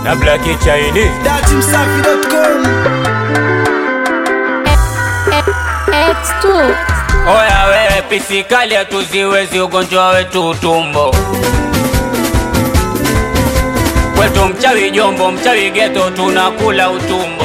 na Black Chinese. datimsafi.com X2 Oya wewe pisikali hatuziwezi ugonjwa wetu utumbo kwetu mchawi jombo mchawi geto tunakula utumbo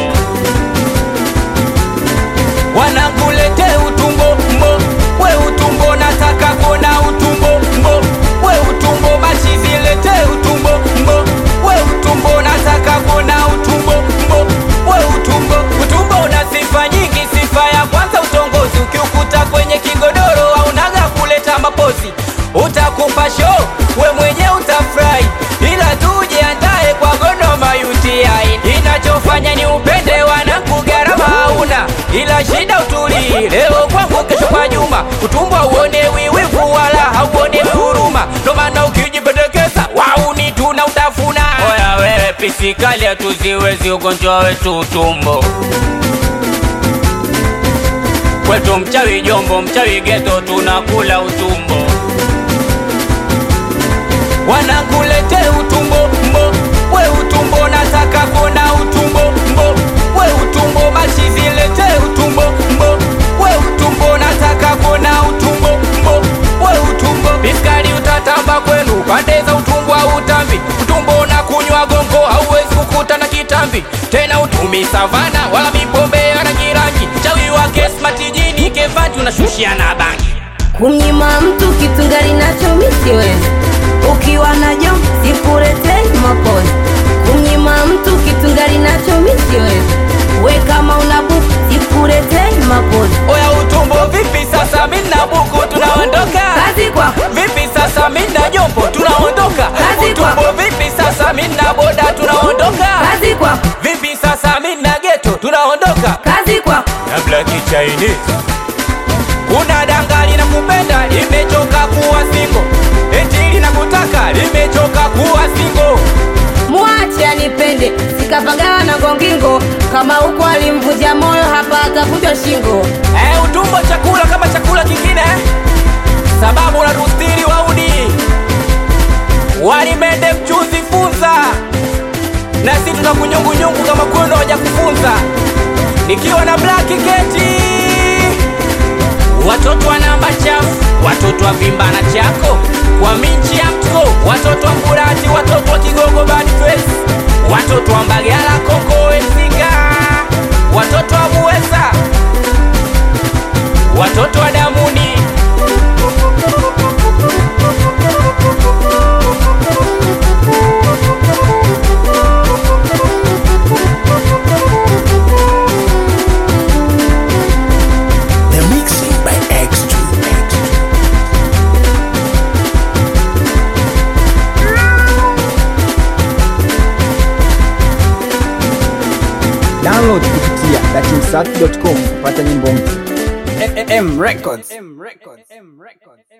wanakulete utumbo mbo we utumbo nataka kuona utumbo mbo we utumbo basi zilete utumbo mbo we utumbo nataka kuona utumbo mbo we utumbo utumbo una sifa nyingi sifa ya kwanza utongozi ukiukuta kwenye kigodoro aunaga kuleta mapozi utakupa show we mwenye utafurahi ila tujiandae kwa Godoma UTI inachofanya ni upende wanangu gharama hauna ila shida utulii leo kwangu kesho kwa Juma utumbo uone wiwivu wala hauone huruma ndo maana ukijipendekeza wauni tuna utafuna oya wewe pisikali hatuziwezi ugonjwa wetu utumbo kwetu mchawi jombo mchawi geto tunakula utumbo wanakulete utumbo mbo we utumbo nataka kuona utumbo mbo we utumbo basi zilete utumbo mbo we utumbo nataka kuona utumbo mbo we utumbo biskari utatamba kwenu pande za utumbo au utambi utumbo na kunywa gongo hauwezi kukuta na kitambi tena utumi savana wala mipombe ya rangi rangi chawi wake smart jini kevanti unashushia na bangi kumnyima mtu kitu ngali nacho misiwezi ukiwa na jom sikuletei mapozi kumnyima mtu kitu ngali nacho misiwezi we kama una buku sikuletei mapozi oya utumbo vipi sasa mina buku tunaondoka kazi kwako vipi sasa mina jombo tunaondoka Kazi utumbo kwako. vipi sasa mina boda tunaondoka kazi kwako vipi sasa mina geto tunaondoka kazi kwako na Black Chinese kuna dangali na kupenda limechoka kuwa singo eti linakutaka limechoka kuwa singo mwache anipende sikapagawa na gongingo kama huko alimvunja moyo hapa atavunjwa shingo Eh, utumbo chakula kama chakula kingine eh? sababu na rustiri waudi walimende mchuzi funza na si tuna kunyungunyungu kama kwenu waja kufunza nikiwa na black keti watoto wa namba chafu watoto wa vimba na chako kwa minchi ya mtko watoto wa mburati watoto wa kigogo bad face watoto wa mbagala kongo wesinga watoto wa buweza watoto wa damuni The mixing by X2 download kupitia datimsafi.com kupata nyimbo mpya. M Records.